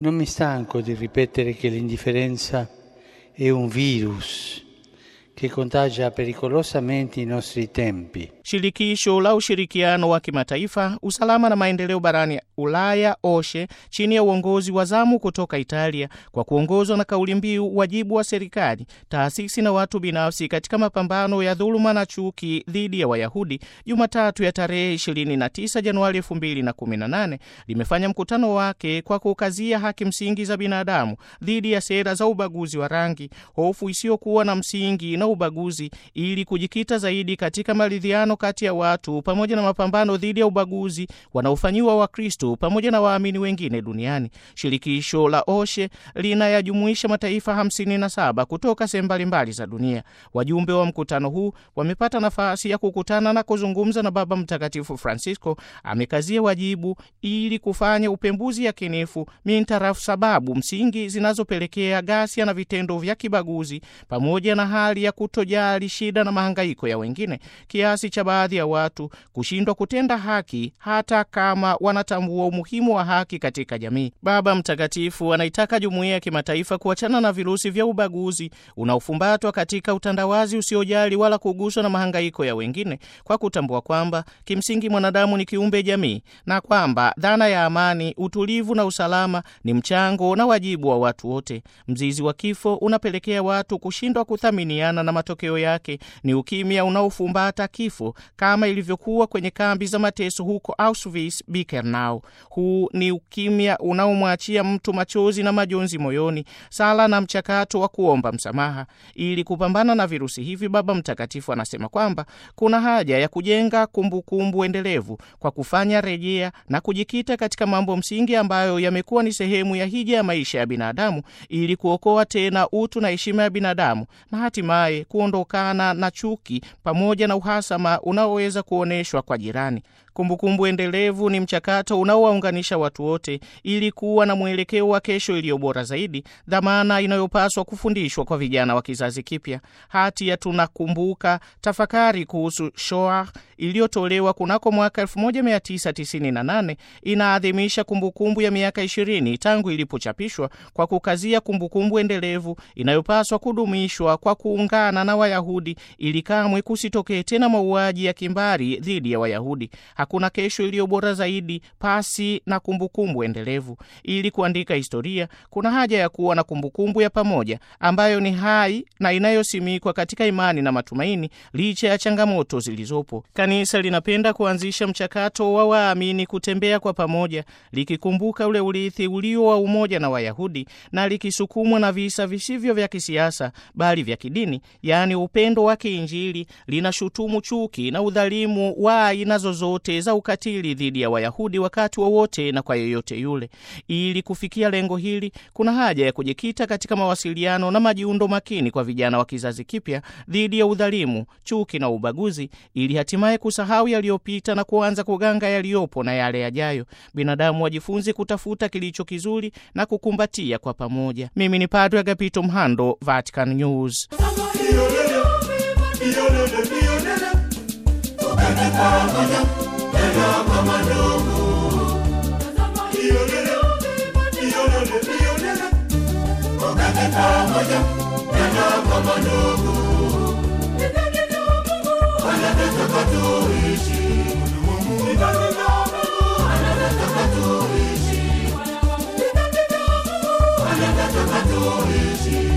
Non mi stanco di ripetere che l'indifferenza è un virus che contagia pericolosamente i nostri tempi. Shirikisho la ushirikiano wa kimataifa, usalama na maendeleo barani Ulaya OSHE chini ya uongozi wa zamu kutoka Italia kwa kuongozwa na kauli mbiu wajibu wa serikali, taasisi na watu binafsi katika mapambano ya dhuluma na chuki dhidi ya Wayahudi, Jumatatu ya tarehe 29 Januari 2018 limefanya mkutano wake kwa kukazia haki msingi za binadamu dhidi ya sera za ubaguzi wa rangi, hofu isiyokuwa na msingi na ubaguzi, ili kujikita zaidi katika maridhiano kati ya watu pamoja na mapambano dhidi ya ubaguzi wanaofanyiwa Wakristo pamoja na waamini wengine duniani. Shirikisho la OSHE linayajumuisha mataifa 57 kutoka sehemu mbalimbali za dunia. Wajumbe wa mkutano huu wamepata nafasi ya kukutana na kuzungumza na Baba Mtakatifu Francisco. Amekazia wajibu ili kufanya upembuzi yakinifu mintarafu sababu msingi zinazopelekea ghasia na vitendo vya kibaguzi pamoja na hali ya kutojali shida na mahangaiko ya wengine kiasi cha baadhi ya watu kushindwa kutenda haki hata kama wanatambua umuhimu wa haki katika jamii. Baba Mtakatifu anaitaka jumuiya ya kimataifa kuachana na virusi vya ubaguzi unaofumbatwa katika utandawazi usiojali wala kuguswa na mahangaiko ya wengine, kwa kutambua kwamba kimsingi mwanadamu ni kiumbe jamii na kwamba dhana ya amani, utulivu na usalama ni mchango na wajibu wa watu wote. Mzizi wa kifo unapelekea watu kushindwa kuthaminiana na matokeo yake ni ukimya unaofumbata kifo kama ilivyokuwa kwenye kambi za mateso huko Auschwitz Birkenau. Huu ni ukimya unaomwachia mtu machozi na majonzi moyoni, sala na mchakato wa kuomba msamaha. Ili kupambana na virusi hivi, Baba Mtakatifu anasema kwamba kuna haja ya kujenga kumbukumbu kumbu endelevu kwa kufanya rejea na kujikita katika mambo msingi ambayo yamekuwa ni sehemu ya hija ya maisha ya binadamu ili kuokoa tena utu na heshima ya binadamu na hatimaye kuondokana na chuki pamoja na uhasama unaoweza kuonyeshwa kwa jirani. Kumbukumbu kumbu endelevu ni mchakato unaowaunganisha watu wote ili kuwa na mwelekeo wa kesho iliyo bora zaidi, dhamana inayopaswa kufundishwa kwa vijana wa kizazi kipya. Hati ya tunakumbuka tafakari kuhusu Shoah iliyotolewa kunako mwaka 1998 inaadhimisha kumbukumbu ya miaka 20 tangu ilipochapishwa kwa kukazia kumbukumbu kumbu endelevu inayopaswa kudumishwa kwa kuungana na Wayahudi ili kamwe kusitokee tena mauaji ya kimbari dhidi ya Wayahudi. Hakuna kesho iliyo bora zaidi pasi na kumbukumbu kumbu endelevu. Ili kuandika historia, kuna haja ya kuwa na kumbukumbu kumbu ya pamoja ambayo ni hai na inayosimikwa katika imani na matumaini licha ya changamoto zilizopo. Kanisa linapenda kuanzisha mchakato wa waamini kutembea kwa pamoja, likikumbuka ule urithi ulio wa umoja na Wayahudi na likisukumwa na visa visivyo vya kisiasa bali vya kidini, yaani upendo wa kiinjili. Linashutumu chuki na udhalimu wa aina zozote za ukatili dhidi ya Wayahudi wakati wowote wa na kwa yeyote yule. Ili kufikia lengo hili, kuna haja ya kujikita katika mawasiliano na majiundo makini kwa vijana wa kizazi kipya dhidi ya udhalimu, chuki na ubaguzi, ili hatimaye kusahau yaliyopita na kuanza kuganga yaliyopo na yale yajayo. Binadamu wajifunze kutafuta kilicho kizuri na kukumbatia kwa pamoja. Mimi ni Padre Agapito Mhando, Vatican News. Tuishi